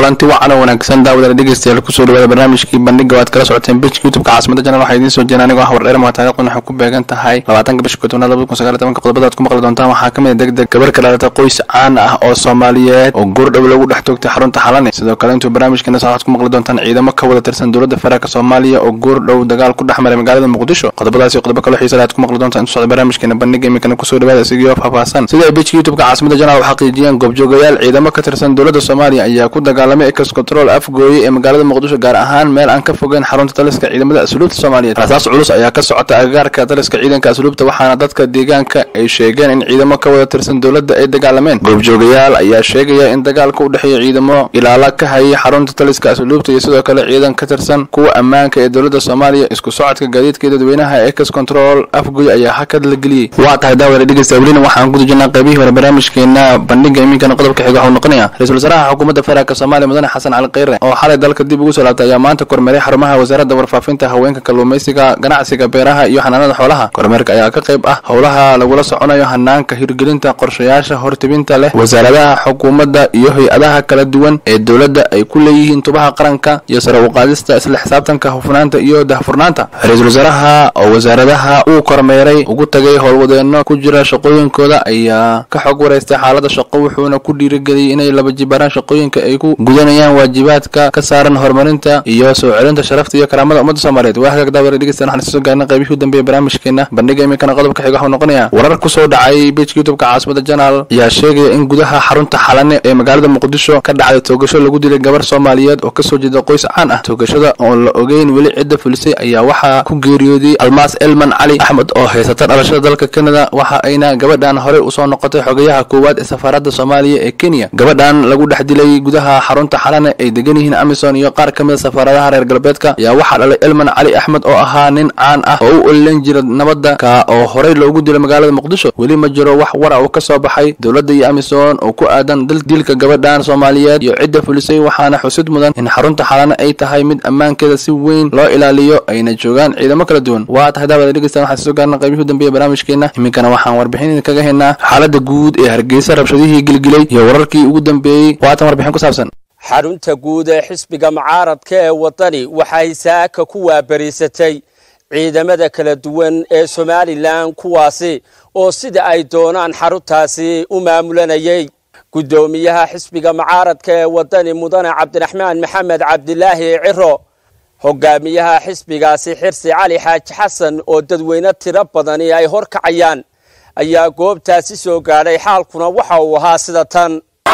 kulanti wacan oo wanaagsan daawadana dhegeystayaal kusoo dhawaada barnaamijkii bandhiga waad kala socoteen bejka youtubeka caasimada janal waxaa idiin soo jeena anigoo ah wardheer maa taarikhdan waxay ku beegan tahay labaatanka bisha kootonaad labada kun sagaal tobanka qodobada aad ku maqli doontaan waxaa ka mid a degdeg gabar ka dhalata qoys caan ah oo soomaaliyeed oo goordhow lagu dhex toogtay xarunta xalane sidoo kale intuu barnaamijkeena soo waxaad ku maqli doontaan ciidamo ka wada tirsan dowladda federaalk soomaaliya oo goordhow dagaal ku dhex maray magaalada muqdisho qodobadaasi qodobo kaloo xiisa leh aad ku maqli doontaan intuu socda barnaamijkeena bandhiga iminkana kusoo dhawaada isigio faahfaahsan sida ay bejka youtubeka caasimada janal u xaqiijiyeen goobjoogayaal ciidamo ka tirsan dowladda soomaaliya ayaa ku dagaalamay ex control afgooye ee magaalada muqdisho gaar ahaan meel aan ka fogeyn xarunta taliska ciidamada asluubta soomaaliyeed rasaas culus ayaa ka socota agagaarka taliska ciidanka asluubta waxaana dadka deegaanka ay sheegeen in ciidamo ka wada tirsan dowladda ay dagaalameen goobjoogayaal ayaa sheegaya in dagaalka u dhexeeya ciidamo ilaala ka hayay xarunta taliska asluubta iyo sidoo kale ciidan ka tirsan kuwa ammaanka ee dowladda soomaaliya isku socodka gaadiidka dadweynaha ee ex control afgooye ayaa hakad la geliyey waa tahay daawada dhegeysta welina waxaan ku dujinaa qaybihii hore barnaamijkeena bandhiga iminkana qodobka xiga waxuu noqonaya ra-iisul wasaaraha xukuumadda federaalk soomaaliya mudane xasan cali kheyre oo xalay dalka dib ugu soo laabtay ayaa maanta kormeeray xarumaha wasaaradda warfaafinta haweenka kalluumaysiga ganacsiga beeraha iyo xanaanada xoolaha kormeerka ayaa ka qayb ah howlaha lagula soconayo hanaanka hirgelinta qorshayaasha hortibinta leh wasaaradaha xukuumadda iyo hay-adaha kala duwan ee dowladda ay ku leeyihiin tubaha qaranka iyo sare uqaadista isla xisaabtanka hufnaanta iyo dahfurnaanta ra-iisul wasaaraha oo wasaaradaha uu kormeeray ugu tagay howlwadeenno ku jira shaqooyinkooda ayaa ka xog wareystay xaalada shaqo wuxuuna ku dhiirigeliyey inay laba jibaaraan shaqooyinka ay ku gudanayaan waajibaadka ka saaran horumarinta iyo soo celinta sharafta iyo karaamada ummadda soomaaliyeed waa hagaag daawada dhegeystayaal waxaan soo gaarnay qaybihii u dambeeyay barnaamijkeena bandhiga iminkana qodobka xiga waxuu noqonayaa warar kusoo dhacay bejka youtubeka caasimada janaal ayaa sheegaya in gudaha xarunta xalane ee magaalada muqdisho ka dhacday toogasho lagu dilay gabar soomaaliyeed oo kasoo jeeda qoys caan ah toogashada oon la ogeyn weli cidda fulisay ayaa waxaa ku geeriyooday almaas elman cali axmed oo haysata dhalashada dalka kanada waxa ayna gabadhan horey usoo noqotay xogayaha koowaad ee safaaradda soomaaliya ee kenya gabadhan lagu dhex dilay gudaha xarunta xalane ay degan yihiin amison iyo qaar ka mida safaaradaha reer galbeedka ayaa waxaa dhalay elman cali axmed oo ahaa nin caan ah oo u olilan jira nabadda ka oo horey loogu dilay magaalada muqdisho weli ma jiro wax wara uu ka soo baxay dowladda iyo amison oo ku aadan dilka gabadhan soomaaliyeed iyo cidda fulisay waxaana xusid mudan in xarunta xalane ay tahay mid ammaankeeda si weyn loo ilaaliyo ayna joogaan ciidamo kala duwan waa tahay daawada dhegeystaan waxaan soo gaarna qaybihii u dambeeya barnaamijkeena iminkana waxaan warbixin idinkaga haynaa xaalada guud ee hargeysa rabshadihii gilgilay iyo wararkii ugu dambeeyey waatan warbixin ku saabsan xarunta guud ee xisbiga mucaaradka ee waddani waxay saaka ku waabariisatay ciidamada kala duwan ee somalilan kuwaasi oo sida ay doonaan xaruntaasi u maamulanayay guddoomiyaha xisbiga mucaaradka ee waddani mudane cabdiraxmaan maxamed cabdilaahi ciro hogaamiyaha xisbigaasi xirsi cali xaaji xasan oo dadweyne tiro badani ay hor kacayaan ayaa goobtaasi soo gaadhay xaalkuna waxa uu ahaa sida tan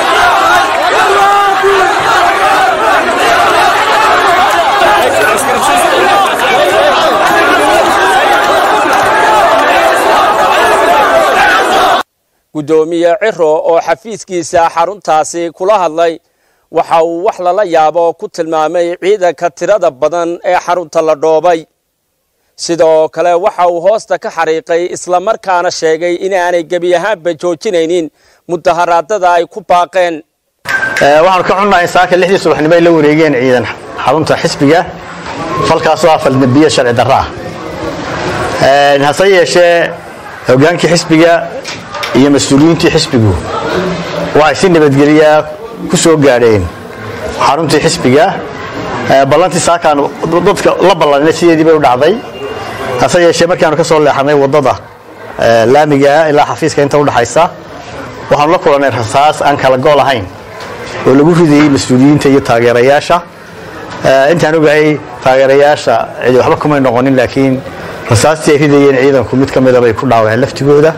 guddoomiye ciro oo xafiiskiisa xaruntaasi kula hadlay waxa uu wax lala yaabo ku tilmaamay ciidanka tirada badan ee xarunta la dhoobay sidoo kale waxa uu hoosta ka xariiqay islamarkaana sheegay inaanay gebi ahaanba joojinaynin mudaharaadada ay ku baaqeen waxaanu ka xunnahay saaka lixdii subaxnimo ay la wareegeen ciidan xarunta xisbiga falkaasoo ah faldambiye sharci darro ah hase yeeshee hogaankii xisbiga iyo mas-uuliyiintii xisbigu waxay si nabadgeliyaa ku soo gaadheen xaruntii xisbiga ballantii saakaan dadka la ballanina sideedii bay u dhacday hase yeeshee markaanu ka soo leexanay waddada laamigaa ilaa xafiiska inta udhaxaysa waxaanu la kulannay rasaas aan kala gool ahayn oo lagu ridayey mas-uuliyiinta iyo taageerayaasha intaan ogahay taageerayaasha cidi waxba kumay noqonin laakiin rasaastii ay ridayeen ciidanku mid ka mida bay ku dhaawaceen laftigooda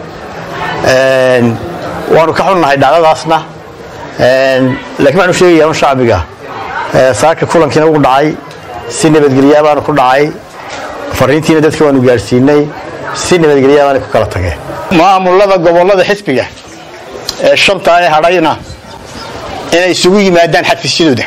waanu ka xunnahay dhacdadaasna laakiin waxaanu sheegayaa un shacbiga saaka kulankiina ugu dhacay si nabadgelyaa baanu ku dhacay fariintiina dadka waanu gaadhsiinay si nabadgelyaa baanay ku kala tageen maamulada gobollada xisbiga ee shanta ee hadhayna inay isugu yimaadaan xafiisyadooda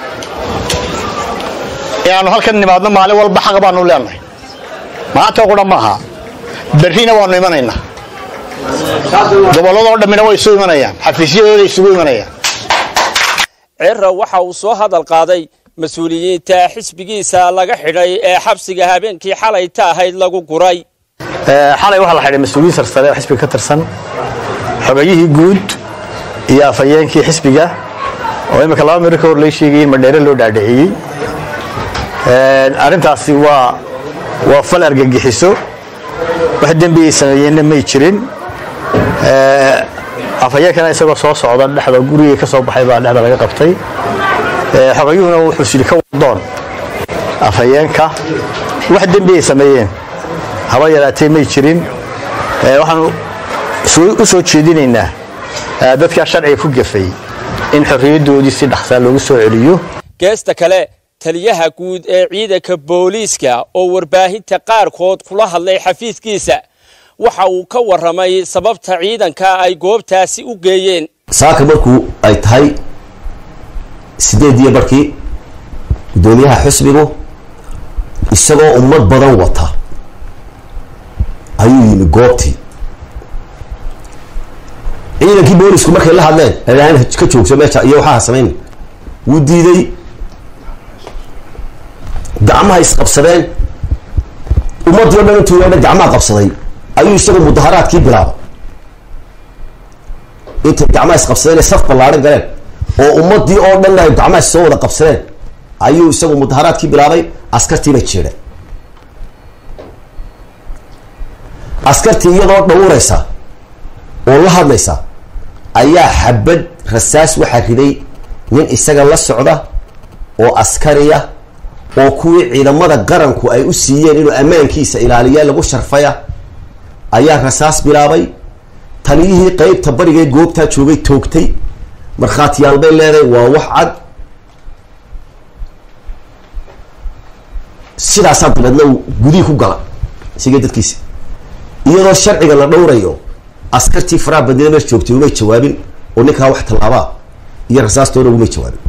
inaannu halkan nimaadno maalin walba xaq baanu leenahay maanta qura maaha berrina waannu imanaynaa gobolladoo dhammina way isu imanayaan xafiisyadooda isugu imanayaan ciro waxa uu soo hadal qaaday mas-uuliyiinta xisbigiisa laga xidhay ee xabsiga habeenkii xalayta ahayd lagu guray xalay waxaa la xidhay mas-uuliyiin sarsare oo xisbiga ka tirsan xogayihii guud iyo afhayeenkii xisbiga oo imika laba miro ka hor lay sheegayay in madheere loo dhaadhiciyey arrintaasi waa waa fal argagixiso wax dembiyay sameeyeenna may jirin afhayeenkana isagoo soo socda dhexda gurigii ka soo baxay baa dhexda laga qabtay xogayuhuna wuxuu sidhi ka wadoon afhayeenka wax dembiyay sameeyeen haba yaraatee may jirin waxaanu u soo jeedinaynaa dadkaa sharciga ku gafay in xorriyaddoodii si dhaqsaa loogu soo celiyo geesta kale taliyaha guud ee ciidanka booliiska oo warbaahinta qaarkood kula hadlay xafiiskiisa waxa uu ka warramay sababta ciidanka ay goobtaasi u geeyeen saaka markuu ay tahay sideediyo barkii guddoomiyaha xusbigu isagoo ummad badan wata ayuu yimi goobtii ciidankii boolisku markay la hadleen ladhahan ka joogso meesha iyo waxaa samayn wuu diiday gacmaha isqabsadeen ummaddii o dhan intuu yeedha gacmaha qabsaday ayuu isagu mudaharaadkii bilaabay intay gacmaha isqabsadeen saf ballaadhan galeen oo ummaddii oo dhan ay gacmaha soo wada qabsadeen ayuu isagu mudaharaadkii bilaabay askartiibay jeedheen askartii iyadoo dhawuraysa oo la hadlaysa ayaa xabad rasaas waxaa riday nin isaga la socda oo askariya oo kuwii ciidamada qaranku ay u siiyeen inuu ammaankiisa ilaaliya lagu sharfaya ayaa rasaas bilaabay taliyihii qeybta barigee goobtaa joogay toogtay markhaatiyaal bay leedahay waa wax cad sidaasaa dabeedna uu gudihii ku gala isigee dadkiisa iyadoo sharciga la dhowrayo askartii faraha badnida meesha joogtay umay jawaabin oo ninkaa wax tallaabaa iyo rasaastoona umay jawaabin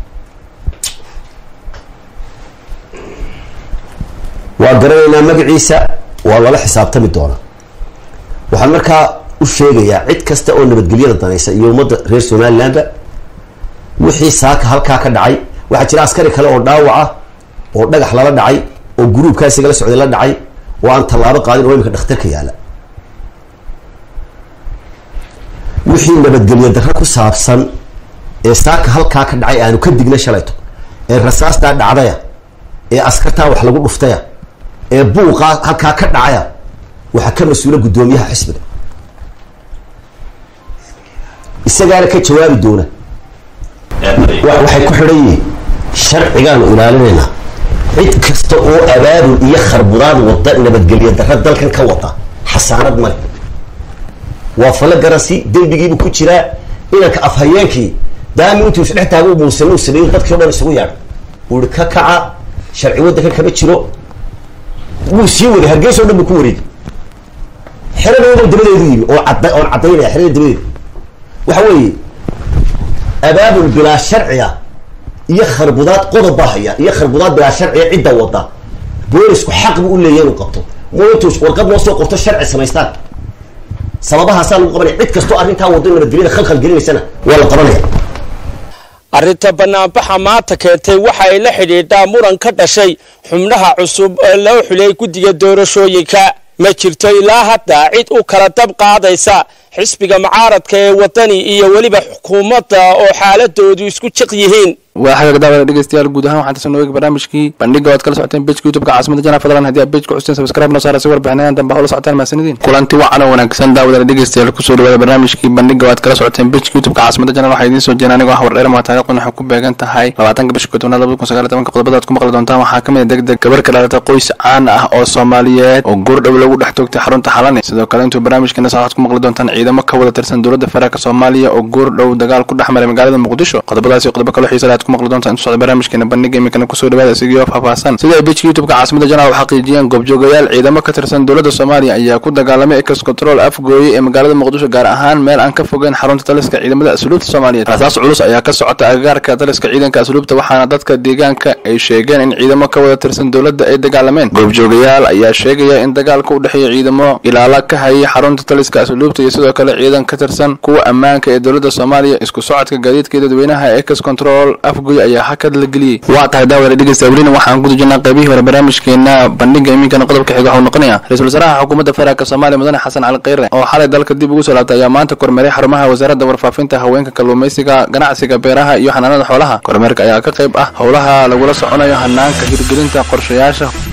waa garanaynaa magaciisa waa lala xisaabtami doonaa waxaan markaa u sheegayaa cid kasta oo nabadgelyada danaysa iyo ummadda reer somalilandba wixii saaka halkaa ka dhacay waxaa jira askari kale oo dhaawaca oo dhagax lala dhacay oo guruubkaa isaga la socday la dhacay oo aan tallaabo qaadin oo imika dhakhtarka yaala wixii nabadgelyo darro ku saabsan ee saaka halkaa ka dhacay aanu ka digna shalayto ee rasaastaa dhacdaya ee askartaa wax lagu dhuftaya ee buuqaa halkaa ka dhacaya waxaa ka mas-uula guddoomiyaha xisbiga isagaana ka jawaabi doona waxay ku xidhan yihiin sharcigaanu ilaalinaynaa cid kasta oo abaabul iyo kharbudaad wada nabadgelyo darro dalkan ka wada xasaanad male waa fala garansi dembigiibu ku jiraa inanka afhayeenkii daami intuu isdhex taaga muusan uu sameeyo dadkii o dhan isugu yaadha uu ihi ka kaca sharci waddanka kama jiro wuu sii waday hargeysa o dhan buu ku wareegay xeradooda dabadeedu yimi oo cadda oon caddaynaya xerada dabadeedu waxa weeye abaabul bilaa sharciga iyo kharbudaad qodob baa haya iyo kharbudaad bilaa sharciga cidda wada boolisku xaq buu u leeyahy inuu qabto mo intuu warqad noo soo qorto sharci samaystaan sababahaasaa lagu qabanaya cid kastoo arrintaa wado nabadgelyada khalkhal gelinaysana waa la qabanaya arrinta banaanbaxa maanta keentay waxa ay la xidhiidhaa muran ka dhashay xubnaha cusub ee loo xulay guddiga doorashooyinka ma jirto ilaa hadda cid u kala dab qaadaysa xisbiga mucaaradka ee waddani iyo weliba xukuumadda oo xaaladoodu isku jiq yihiin waa xagaga daawada dhegeystayaal guud ahaan waxaan tasan nooga barnaamijkii bandhiga waad kala socoteen bejka youtubeka caasimada jana fadlan haddii aad bejka custeen subscribe noo saara si warbixinadan dambe hawla socotaan mahadsanidin kulanti wacan oo wanaagsan daawada dhegeystayaal kusoo dhawaada barnaamijkii bandhiga waad kala socoteen bejka youtubeka caasimada jana waxaa idiin soo jeena anigoo ah wardheer maa taariikhdan waxay ku beegan tahay labaatanka bisha kootonaad labada kun sagaal iyo tobanka qodobada aad ku maqli doontaan waxaa ka mid a deg deg gabar ka dhalatay qoys caan ah oo soomaaliyeed oo goordhow lagu dhex toogtay xarunta xalani sidoo kale intuu barnaamijkeena saa waxaad ku maqli doontaan ciidamo ka wada tirsan dowladda federaalk soomaaliya oo goordhow dagaal ku dhex maray magaalada muqdisho qodobadaas iyo qodobo kale xiisa leh aad ku maqli doontaan intu socda barnaamijkeena bandhiga iminkana kusoo dhawaada isigio faahfaahsan sida ay bejka youtubeka caasimada janaal u xaqiijiyeen goobjoogayaal ciidamo ka tirsan dowladda soomaaliya ayaa ku dagaalamay ex control afgooye ee magaalada muqdisho gaar ahaan meel aan ka fogeyn xarunta taliska ciidamada asluubta soomaaliyeed rasaas culus ayaa ka socota agagaarka taliska ciidanka asluubta waxaana dadka deegaanka ay sheegeen in ciidamo ka wada tirsan dowladda ay dagaalameen goobjoogayaal ayaa sheegaya in dagaalka u dhexeeya ciidamo ilaala ka hayay xarunta taliska asluubta iyo sidoo kale ciidan ka tirsan kuwa ammaanka ee dowladda soomaaliya isku socodka gaadiidka dadweynaha ex control afgoy ayaa hakad la geliyey waa tahay daawada dhegeysta welina waxaan guda jirnaa qaybihii hore barnaamijkeena bandhiga iminkana qodobka xiga waxuu noqonayaa ra-isul wasaaraha xukuumadda federaalk soomaaliya mudane xasan cali kheyre oo xalay dalka dib ugu soo laabtay ayaa maanta kormeeray xarumaha wasaaradda warfaafinta haweenka kalluumaysiga ganacsiga beeraha iyo xanaanada xoolaha kormeerka ayaa ka qayb ah howlaha lagula soconayo hanaanka hirgelinta qorshayaasha